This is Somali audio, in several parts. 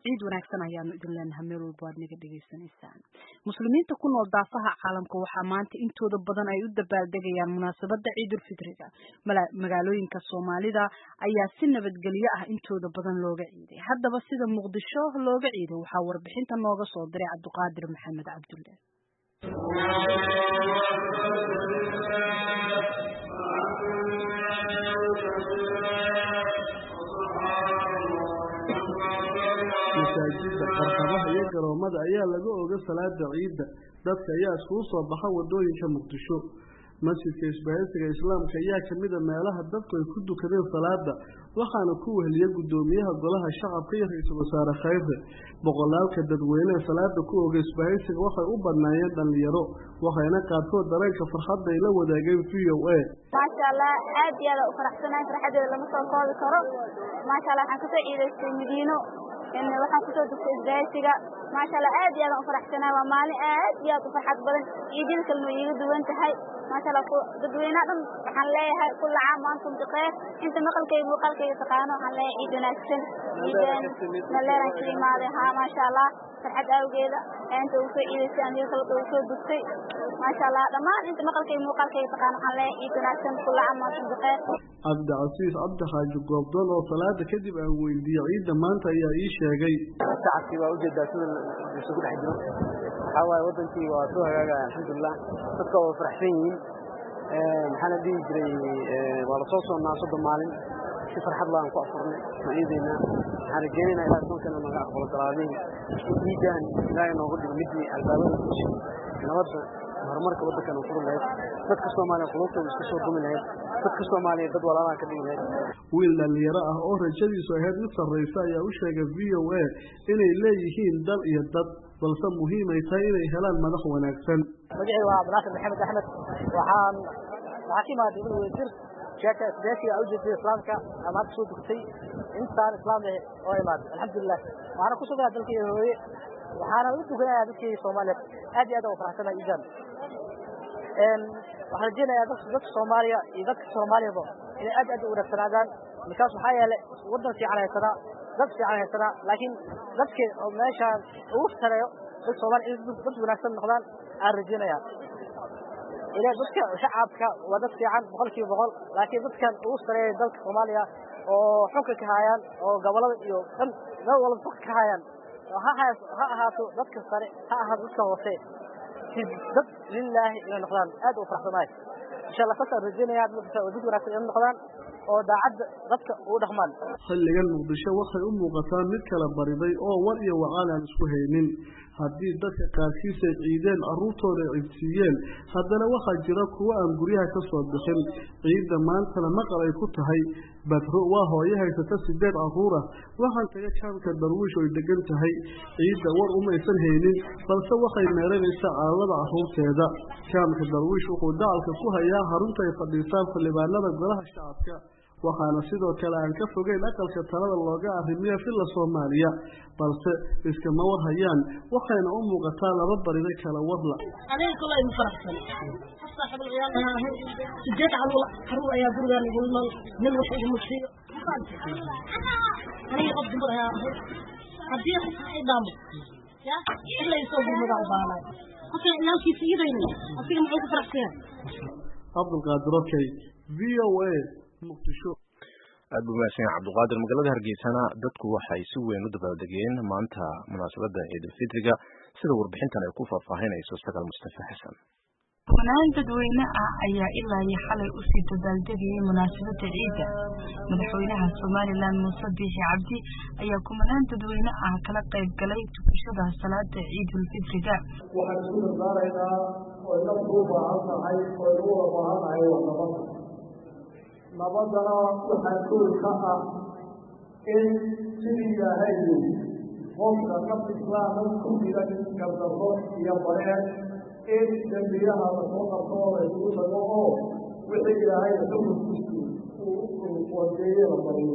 ciid wanaagsan ayaanu idin leenahay meel walba aad naga dhegaysanaysaan muslimiinta ku nool daafaha caalamka waxaa maanta intooda badan ay u dabaaldegayaan munaasabada ciidulfitriga magaalooyinka soomaalida ayaa si nabadgelyo ah intooda badan looga ciiday haddaba sida muqdisho looga ciiday waxaa warbixinta nooga soo diray cabdiqaadir maxamed cabdulle masaajida qarqabaha iyo garoomada ayaa laga oga salaada ciidda dadka ayaa iskugu soo baxa wadooyinka muqdisho masjidka isbahaysiga islaamka ayaa kamida meelaha dadku ay ku dukadeen salaada waxaana ku weheliya gudoomiyaha golaha shacabka iyo ra-iisul wasaare khayre boqolaalka dadweynehe salaada ku oga isbahaysiga waxay u badnaayeen dhalinyaro waxayna qaarkood dareenka farxadda ay la wadaageen v o a maasha allah aad iyo aada u faraxsanahay farxadeeda lama soo koobi karo maasha allah waxaan kasoo ciidaystay madiino waxaan kusoo dugtay isbaaysiga maasha allah aad iyo aadan u faraxsanahay waa maalin aad iyo aad u farxad badan ciidada kalma iiga duwan tahay maasha allah dadweynaha dhan waxaan leeyahay kulla caam maantum bikeyr inta maqalkayga muuqaalkayga taqaano waxaan leeyahay ciid wanaagsan ciideen naleeran ka imaaday haa maasha allah farxad awgeeda inta ugu soo ciidaystay aniga kale ugu soo dugtay maasha allah dhammaan inta maqalkayga muuqaalkayga taqaano waxaan leeyahay ciid wanaagsan kulla caam maantum bikeyr cabdicasiis cabdixaaji goobdoon oo salaada kadib aan weydiiyey ciidda maanta ayaa ii sheegay shacabkii waa ujeedaa sida isugu dhex jiro waxaa waaye wadankii waa soo hagaagaya alxamdulilah dadka waa faraxsan yihiin maxaana dhihi jiray waa lasoo soonnaa soddon maalin si farxad laan ku afurnay maciideynaa waxaan rajeynaynaa ilaah sonkana naga aqbalo galaadihii in ciidan ilaahay noogu dhigo midii albaabada kushay nabadda horumarka waddankana furi lahayd dadka soomaaliya qulubtooda iska soo dumi lahayd dadka soomaaliya dad walaalaha ka dhigi lahayd wiil dhalinyaro ah oo rajadiisu ahayd mid sarraysa ayaa u sheegay v o a inay leeyihiin dal iyo dad balse muhiimay tahay inay helaan madax wanaagsan magacii waa abdinaasir maxamed axmed waxaan waxaa ka imaaday ibn wasiir sheeka isbeesiga ujeedada islaamka ama hadda soo dugtay intaan islaam eh oo imaaday alxamdulilah waxaana ku sugaa dalkii hooye waxaana u dukanayaa dadkii soomaaliyeed aad iyo aad u faraxsanahay iidan waxaan rajeynayaa dadka soomaaliya iyo dadka soomaaliyaba inay aad aad u wanaagsanaadaan markaas waxaa yeelay waddan fiican haysanaa dad fiican haysanaa laakiin dadka oo meeshaan ugu sareeyo dad soomaaliya in dad wanaagsan noqdaan aan rajeynayaa ila dadka shacabka waa dad fiican boqolkiiba boqol laakiin dadkan ugu sareeya dalka soomaaliya oo xunka ka hayaan oo gobolada iyo dhan meel walba dadka ka hayaan ha ha ahaato dadka sare ha ahaato dadka hoose dad lilaahi inay noqdaan aad u faraxsanahay insha allah saasaan rajeynaya dad wanaagsan inay noqdaan oo daacadda dadka ugu dhaqmaan xilligan muqdisho waxay u muuqataa mid kala bariday oo war iyo wacaan aan isku haynin haddii dadka qaarkiis ay ciideen carruurtooda ciidsiiyeen haddana waxaa jira kuwo aan guryaha ka soo bixin ciidda maantana maqal ay ku tahay badro waa hooyo haysata sideed carruur ah waxaan taga kaamka darwiish oy degan tahay ciidda war umaysan haynin balse waxay meeranaysaa calalada carruurteeda kaamka darwiish wuxuu dacalka ku hayaa harunta ay fadhiisaan xildhibaanada golaha shacabka waxaana sidoo kale aan ka fogeyn aqalka talada looga arrimiya filla soomaaliya balse iskama war hayaan waxayna u muuqataa laba barida kala warla aniga kale igu faraxsan saaxiibul ciyaal ayaa ahay sideed caruur caruur ayaa gurigaan igu iman nin wax iguma siiyo aniga qof dumar ayaa ahay haddii qofka ay dhaamo ya ila isoo gurmadaa u baahnay qofka ciyaalkiisa idayni asiga muxuu ku faraxsan yahay cabdulqaadir okay v o a muqdisho aad buu mahadsan yahay cabdulqaadir magaalada hargeysana dadku waxay si weyn u dabaaldegeen maanta munaasabadda ciidulfitriga sida warbixintan ay ku faahfaahinayso sagaal mustafa xasan kumanaan dadweyne ah ayaa ilaa iyo xalay usii dabaaldegayay munaasabadda ciidda madaxweynaha somalilan muuse biixi cabdi ayaa kumanaan dadweyne ah kala qayb galay tukashada salaada ciidulfitriga waxaan isku dardaaraynaa oy naftu u baahan tahay oy u wada baahan tahay waa nabadda nabadana waxaa kool ka ah in sidii ilaahay yiri qofka naf islaama ku filan gardarro iyo bareer in dembiyaha lasoo qabto oo laysugu tago oo wixii ilaahay xukunkiisu uu wadeeye la mariyo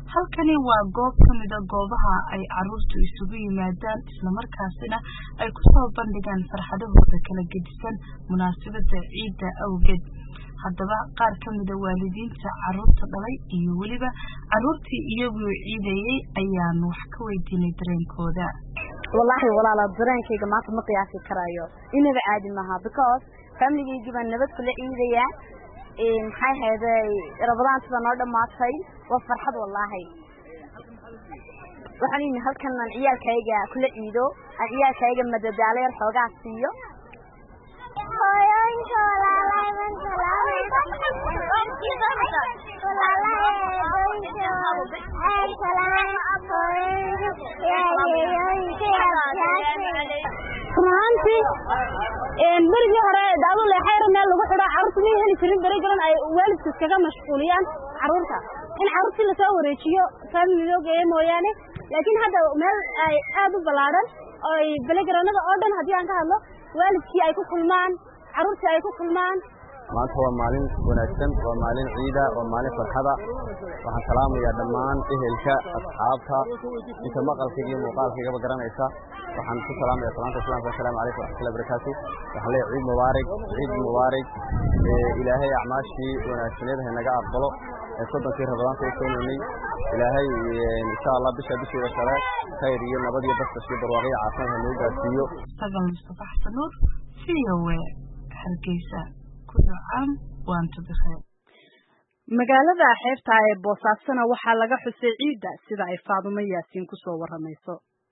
halkani waa goob ka mida goobaha ay caruurtu isugu yimaadaan islamarkaasina ay kusoo bandhigaan farxadahooda kala gedisan munaasabada ciidda awgeed haddaba qaar ka mida waalidiinta caruurta dhalay iyo weliba caruurtii iyaguu ciidayey ayaanu wax ka weydiinay dareenkooda wallaahi walaala dareenkayga maanta ma qiyaasi karayo inaba caadi maaha because familigaygii baan nabad kula ciidayaa maxay hayday rabadaantiba noo dhammaatay waa farxad wallaahi waxaan yimi halkan aan ciyaalkayga kula ciido aan ciyaalkayga madadaalo yar xoogaa siiyo hooyooyinka walaalahay man salaamaysa walaalahay eedooyinka aan salaam hooyooyinka yaayeeyooyinka run ahaantii berigii hore daado leexayra meel lagu xidho carruurta may heli jirin beri garan ay waalidka iskaga mashquuliyaan carruurta in carruurtii lasoo wareejiyo faamiloo geeyo mooyaane laakiin hadda meel ay aad u ballaadhan oo ay belegaranada oo dhan haddii aan ka hadlo waalidkii ay ku kulmaan carruurtii ay ku kulmaan maanta waa maalin wanaagsan waa maalin ciida waa maalin farxada waxaan salaamayaa dhammaan ehelka asxaabta inta maqalkayga iyo muuqaalkaygaba garanaysa waxaan ku salaamaya salaanta islaamka assalaamu calaykum waraxmatullahi barakaatu waxaan leeyahay ciid mubaarig ciid mubaarig ilaahay acmaashii wanaagsaneed ha naga aqbalo soddonkii rabadaanta u soonaynay ilaahay insha allah bisha bisheeda kale khayr iyo nabad iyo basbash iyo barwaaqo iyo caafimaad ha nagu gaarsiiyo sagal mustafa xasan nuur v o a hargeysa kullu caam waantu bikheer magaalada xeebta ee boosaasana waxaa laga xusay ciidda sida ay faadumo yaasiin kusoo waramayso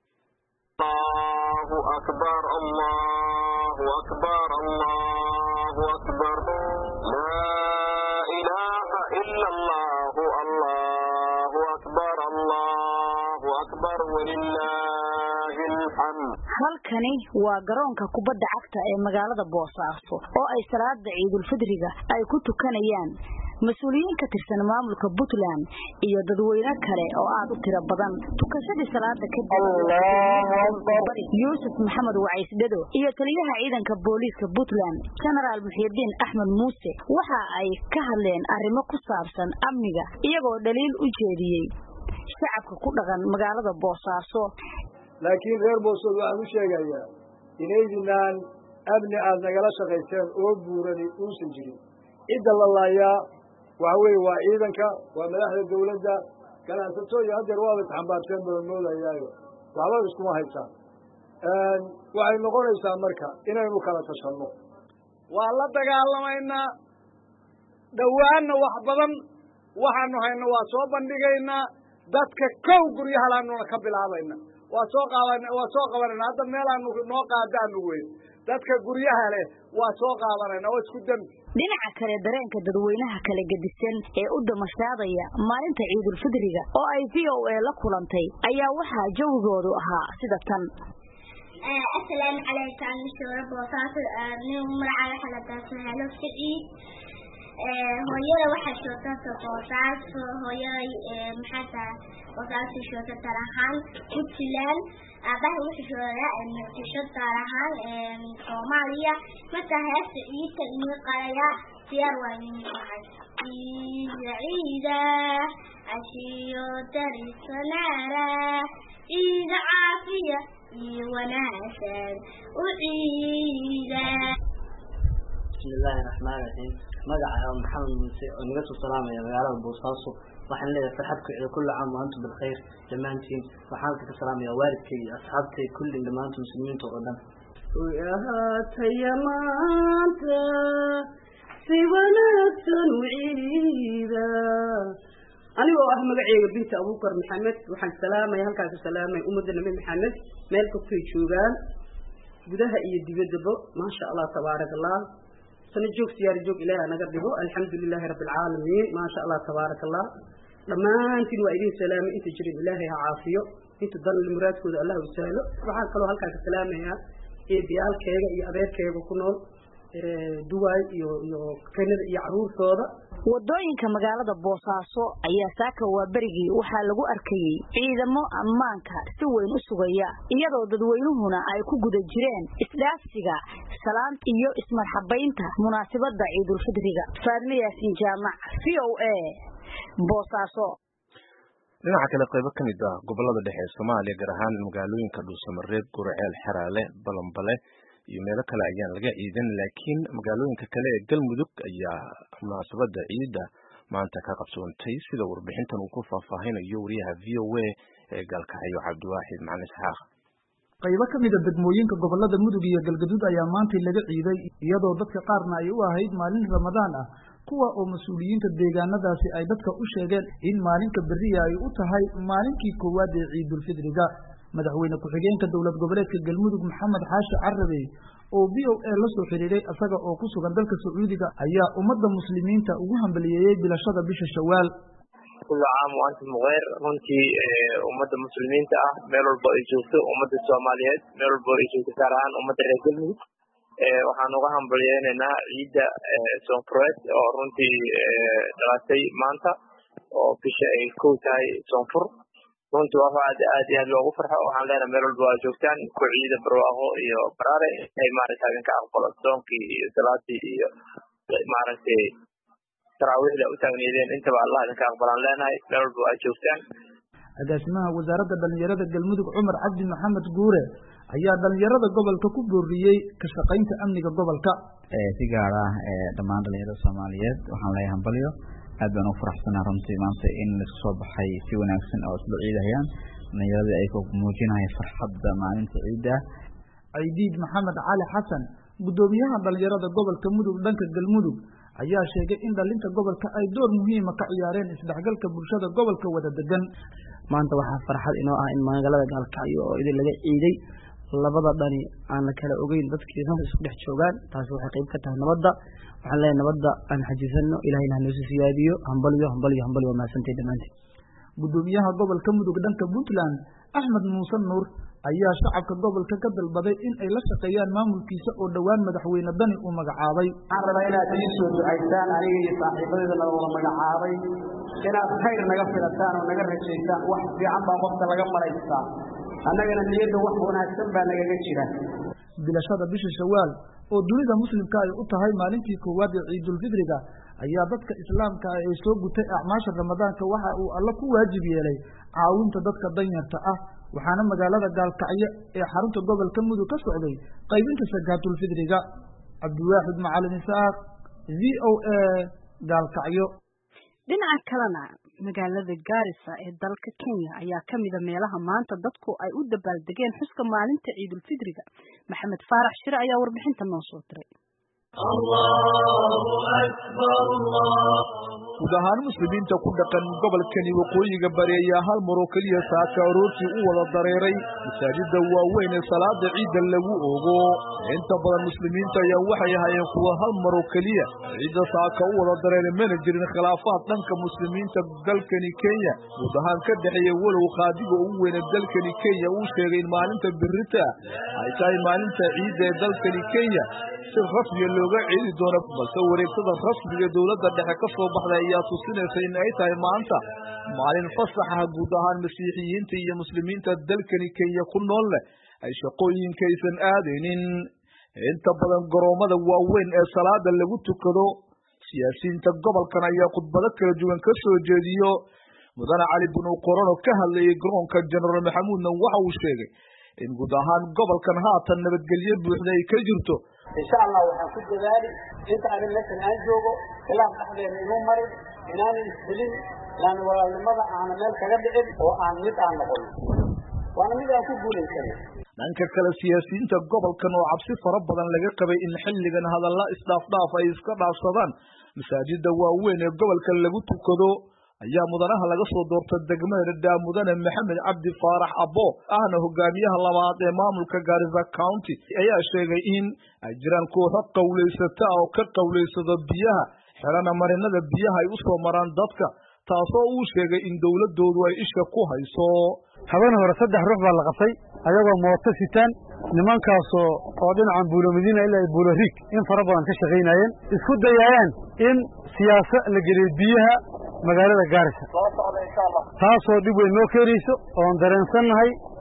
الله أكبر الله أكبر الله أكبر لا إله إلا الله الله أكبر الله أكبر ولله الحمد halkani waa garoonka kubadda cagta ee magaalada boosaaso oo ay salaada ciidulfidriga ay ku tukanayaan mas-uuliyiin ka tirsan maamulka puntland iyo dadweyne kale oo aad u tiro badan tukashadii salaada kadib yuusuf maxamed wacaysdhado iyo taliyaha ciidanka booliiska puntland genaraal muxiidiin axmed muuse waxa ay ka hadleen arrimo ku saabsan amniga iyagoo dhaliil u jeediyey shacabka ku dhaqan magaalada boosaaso laakiin reer boosood waxaan u sheegayaa inaydinaan amni aad nagala shaqayseen oo buurani uusan jirin cidda la laayaa waxa weeye waa ciidanka waa madaxda dawladda ganacsato iyo haddeer waaba isxambaarteen baan moodayaayo waxba iskuma haysaan waxay noqonaysaa marka inaynu kala tashanno waa la dagaalamaynaa dhowaanna wax badan waxaanu hayno waa soo bandhigaynaa dadka kow guryahalaanuna ka bilaabayna waa soo qaaban waa soo qabanayna hadda meelaanu noo qaadaanu weyn dadka guryaha leh waa soo qaadanayna oo isku dembi dhinaca kale dareenka dadweynaha kala gedisan ee u damashaadaya maalinta ciidulfidriga oo ay v o a la kulantay ayaa waxaa jawigoodu ahaa sida tan asalaamu calaykum mishuura boosaaso nin magaca waxa la daasahalo siciid hooyada waxaa shootata boosaaso hooyada maxaata boosaaso shoota gaar ahaan puntland aabaha wuxuu joogaa muqdisho gaar ahaan soomaaliya marka heesta ciidka inii qalaya diyaar waa inii tahay ciida ciida cashiyo darisanaara ciida caafiya iyo wanaagsan u ciida bismillaahi raxmaan raxiim magaca maxamed muuse oo naga soo salaamaya magaalada boosaaso waxaan leeyahay farxad ku cido kulli caam wa antum bilkhayr dhammaantiin waxaan halka ka salaamaya waalidkay iyo asxaabtay kullin dhammaanta muslimiinta oo dhan ahaataya maanta si wanaagsan u ciida anigoo ah magaceyga binta abuukar maxamed waxaan salaamaya halkaan ka salaamaya ummadda nabi maxamed meel kastay joogaan gudaha iyo dibaddaba maasha allah tabaaraka allah sana joog siyaari joog ilaahi naga dhigo alxamdu lilaahi rabbi alcaalamiin maasha allah tabaaraka allah dhammaantiin waa idin salaamay inta jirin ilaahay ha caafiyo inta dan muraadkooda allah u sahlo waxaan kaloo halkaan ka salaamayaa eebiyaalkeega iyo adeerkeega ku nool duwaay iyo iyo kanada iyo caruurtooda wadooyinka magaalada boosaaso ayaa saaka waa berigii waxaa lagu arkayey ciidamo ammaanka si weyn u sugaya iyadoo dadweynuhuna ay ku guda jireen isdhaafsiga salaanta iyo ismarxabaynta munaasabada ciidulfidriga faadme yaasin jaamac v o a boosaaso dhinaca kale qaybo ka mid ah gobolada dhexe ee soomaaliya gaar ahaan magaalooyinka dhuusamareeb gurceel xeraale balambale iyo meelo kale ayaan laga ciidan laakiin magaalooyinka kale ee galmudug ayaa munaasabada ciidda maanta ka qabsoontay sida warbixintan uu ku faahfaahinayo wariyaha v o a ee gaalkacyo cabdiwaaxid macalin isxaaq qaybo ka mida degmooyinka gobolada mudug iyo galgaduud ayaa maantay laga ciiday iyadoo dadka qaarna ay u ahayd maalin ramadaan ah kuwa oo mas-uuliyiinta deegaanadaasi ay dadka u sheegeen in maalinka beriya ay u tahay maalinkii koowaad ee ciidulfidriga madaxweyne ku-xigeenka dowlad goboleedka galmudug maxamed xaashi carabe oo v o a la soo xiriiray isaga oo ku sugan dalka sacuudiga ayaa ummadda muslimiinta ugu hambaliyeeyey bilashada bisha shawaal kullu caam wa antum bikeyr runtii ummadda muslimiinta ah meel walba ay joogto ummadda soomaaliyeed meel walba ay joogto gaar ahaan ummadda reer galmudug waxaan uga hambalyeynaynaa ciidda soonfureed oo runtii dhalatay maanta oo bisha ay kow tahay soonfur runtii waa aad aad iyo aad loogu farxo waxaan leenahay meel walba waa joogtaan ku ciida barwaaqo iyo baraare ay maaragta idinka aqbalo soonkii iyo salaadii iyo maaragtay taraawiixda u taagneedeen intaba allah idinka aqbalaan leenahay meel walba waa joogtaan agaasimaha wasaaradda dhalinyarada galmudug cumar cabdi maxamed guure ayaa dhalinyarada gobolka ku booriyey ka shaqaynta amniga gobolka si gaar ah dhammaan dhalinyarada soomaaliyeed waxaan leeyahay hambalyo aad baan ugu faraxsanaa runtii maanta in laisku soo baxay si wanaagsan oo isla ciidahayaan dhalinyaradii ay muujinaya farxadda maalinta ciidda ciidiid maxamed cali xasan guddoomiyaha dhalinyarada gobolka mudug dhanka galmudug ayaa sheegay in dhalinta gobolka ay door muhiima ka ciyaareen isdhexgalka bulshada gobolka wada degan maanta waxaa farxad inoo ah in magaalada gaalkacyo oo idin laga ciiday labada dhani aan la kala ogeyn dadkii naf isku dhex joogaan taasi waxay qayb ka tahay nabadda waxaan leeyahay nabadda aan xajisano ilahayna hanoosi siyaadiyo hambalyo hambalyo hambalyo waa mahadsantay dhammaantiin guddoomiyaha gobolka mudug dhanka puntland axmed muuse nuur ayaa shacabka gobolka ka dalbaday in ay la shaqeeyaan maamulkiisa oo dhowaan madaxweyne dani uu magacaabay waxaan rabaa inaad ii soo ducaysaan aniga iyo saaxiibadeeda la wada magacaabay inaad khayr naga filataan oo naga rajaysaan wax fiican baa qofka laga maraystaa annagana niyadda wax wanaagsan baa nagaga jira bilashada bisha shawaal oo dunida muslimka ay u tahay maalintii koowaad ee ciidulfidriga ayaa dadka islaamka ah ee soo gutay acmaasha ramadaanka waxa uu alla ku waajib yeelay caawinta dadka danyarta ah waxaana magaalada gaalkacyo ee xarunta gobolka mudug ka socday qaybinta sakaatulfidriga cabdiwaaxid macalin isaaq v o a gaalkacyo dhinaca kalena magaalada gaarisa ee dalka kenya ayaa ka mida meelaha maanta dadku ay u dabaaldegeen xuska maalinta ciidulfidriga maxamed faarax shire ayaa warbixinta noo soo diray guud ahaan muslimiinta ku dhaqan gobolkani waqooyiga bari ayaa hal maroo keliya saaka aroortii u wada dareeray masaajida waaweyn ee salaada ciidda lagu ogo inta badan muslimiinta ayaa waxay ahaayeen kuwa hal maroo keliya ciidda saaka u wada dareeray mana jirin khilaafaad dhanka muslimiinta dalkani kenya guud ahaan ka dhexeeya walow qaadiga ugu weyne dalkani kenya uu sheegay in maalinta birita ay tahay maalinta ciidda ee dalkani kenya si rasmiga looga ceedi doono balse wareegtada rasmiga dowladda dhexe ka soo baxday ayaa tusinaysa in ay tahay maanta maalin fasax ah guud ahaan masiixiyiinta iyo muslimiinta dalkani kenya ku nool leh ay shaqooyinkaysan aadaynin inta badan garoomada waaweyn ee salaada lagu tukado siyaasiyiinta gobolkan ayaa khudbado kala duwan ka soo jeediyo mudane cali binu qorono ka hadlayay garoonka jenaraal maxamuudna waxa uu sheegay in guud ahaan gobolkan haatan nabadgelyo buuxda ay ka jirto insha allah waxaan ku dadaali inta anin meeshan aan joogo khilaaf dhexdeena inuu marin inaanan isdilin yani walaalnimada aana meel kaga dhicin oo aan mid aan noqon waana mid aan ku guulaysanay dhanka kale siyaasiyiinta gobolkan oo cabsi fara badan laga qabay in xilligan hadalla isdhaafdhaaf ay iska dhaafsadaan masaajida waaweyn ee gobolka lagu tukado ayaa mudanaha laga soo doorta degmada dhadhaa mudane maxamed cabdi faarax abo ahna hogaamiyaha labaad ee maamulka gaarisa county ayaa sheegay in ay jiraan kooxo qowlaysata oo ka qowlaysado biyaha xelana marinada biyaha ay u soo maraan dadka taasoo uu sheegay in dowladoodu ay isha ku hayso habeen hore saddex ruux baa la qabtay ayagoo mooto sitaan nimankaasoo oo dhinacan buulo madiina ilaa ay buulo riig in fara badan ka shaqaynayeen isku dayayaan in siyaaso la geliyo biyaha magaalada gaarisa taasoo dhib weyn noo keenayso oon dareensannahay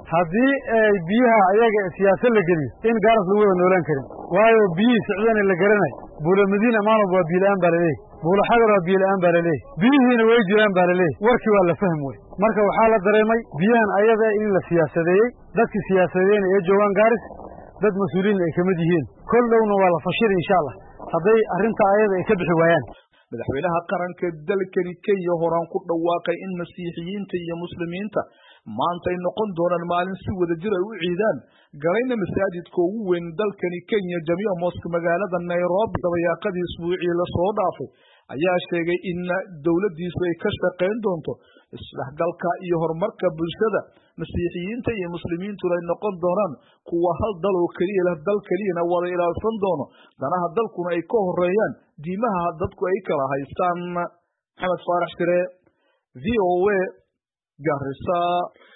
haddii biyaha ayaga siyaasad la geliyo in gaaras lagu wada noolaan karin waayo biyihii socdana la garanay buula madiina maalwalba waa biila-aan baa laleeyahy buula xagar waa biila-aan baa laleeyahy biyihiina way jiraan baa laleeyahy warkii waa la fahm wey marka waxaa la dareemay biyahan ayada in la siyaasadeeyey dadkii siyaasadeeyna ee joogaan gaaris dad mas-uuliyiin ay kamid yihiin kol dhowna waa la fashiri insha allah hadday arrintaa ayada ay ka bixi waayaan madaxweynaha qaranka dalkani kenya horaan ku dhawaaqay in masiixiyiinta iyo muslimiinta maanta ay noqon doonaan maalin si wada jir ay u ciidaan galayna masaajidka ugu weyn dalkani kenya jamiica moska magaalada nairobi dabayaaqadii isbuucii lasoo dhaafay ayaa sheegay in dowladdiisu ay ka shaqayn doonto isdhexgalka iyo horumarka bulshada masiixiyiinta iyo muslimiintuna ay noqon doonaan kuwa hal dal oo keliya leh dal keliyana wada ilaalsan doono danaha dalkuna ay ka horeeyaan diimaha dadku ay kala haystaan maxamed faarax shire v o a garissa